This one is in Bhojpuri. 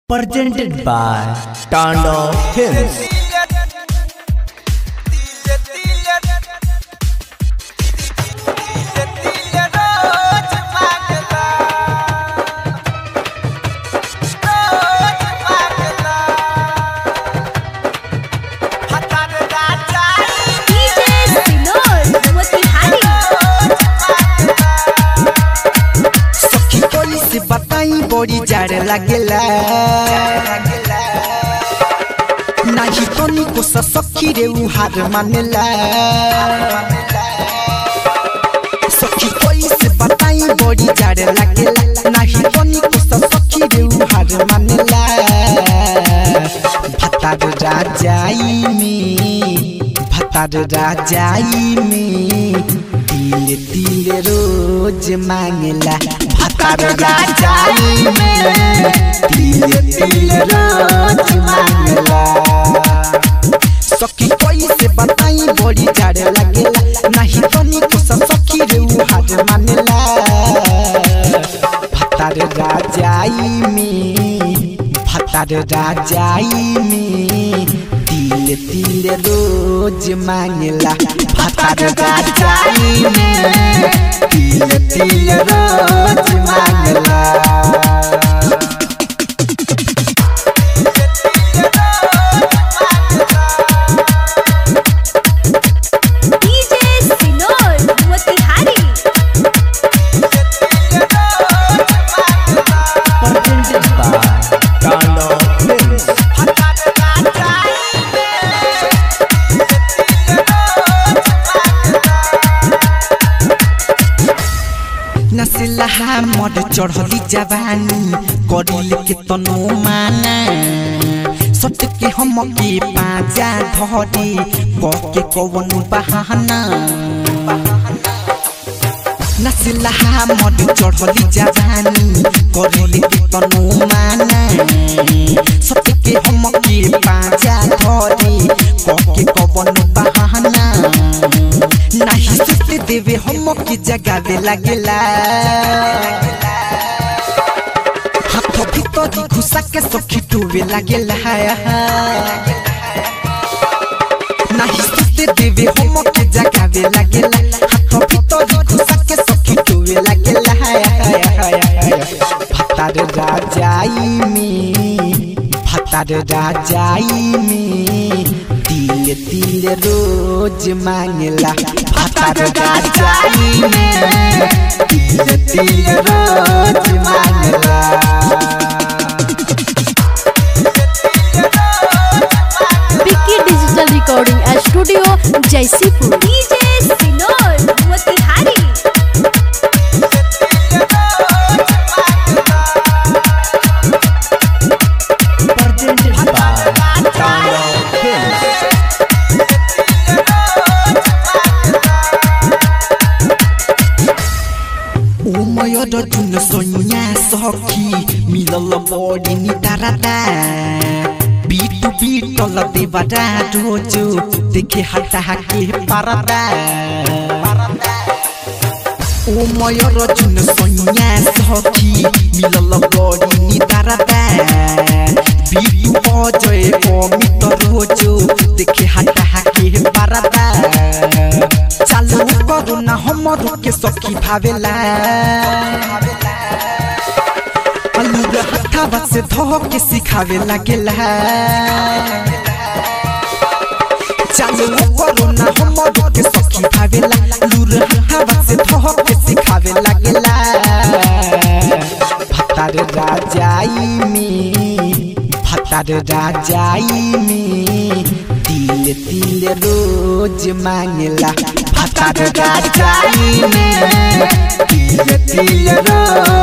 presented by Tando Films. DJ Sinor, Motihari सखी कोई से बताई बड़ी जाड़ लागेला नाही तनी को स सखी रे उ हार मानेला सखी कोई से बताई बड़ी जाड़ लागेला नाही तनी को स सखी रे उ हार मानेला भतार राजाई में भतार राजाई में तिल तिल रोज मांगला भतार राजाई में तिल तिल रोज मांगला सखी कोई से बताई बड़ी जाड़ लगेला नहीं तनी को स सखी रे उ हार मानेला भतार राजाई में भतार राजाई में तिल तिल रोज मांगला भतार राजाई में तिल तिल रोज मांगला DJ Sinor, Motihari Presented by Tando Films. नसिला मड चढ़ली जवानी करिल के तनो माना सट के हम के पाजा धरी क के कवन बहाना नसिला मड चढ़ली जवानी करिल के तनो माना सट के हम के पाजा धरी क के कवन बहाना नाही सुते देवे हम के जगावे लागेला हाथ भीतर घुसा के सखी टूवे लागेला नाही सुते देवे हम के जगावे लागेला हाथ भीतर घुसा के सखी टूवे लागेला भतार राजाई में भतार राजाई में तिल तिल रोज मांगला भतार राजाई में तिल तिल रोज मांगला Vicky digital recording studio Jaisipur DJ Sinor, Motihari Presented by Tando Films. उमयर जुन सोनिया सखी मिलल बडी निदारादा बिटु बिटल देवादा रोजो देखे हटा के पारादा उमयर जुन सोनिया सखी मिलल बडी निदारादा बिटु अजय अमित रोजो देखे हटा के पारादा चालू करू ना हमर के सखी भावेला अलूर हथावा से धो के सिखावे लागेला चालू करू ना हमर के सखी भावेला लूर हथावा से धो के सिखावे लागेला भतार राजाई में भतार राजाई में तिल तिल रोज मांगला भतार राजाई में तिल तिल रोज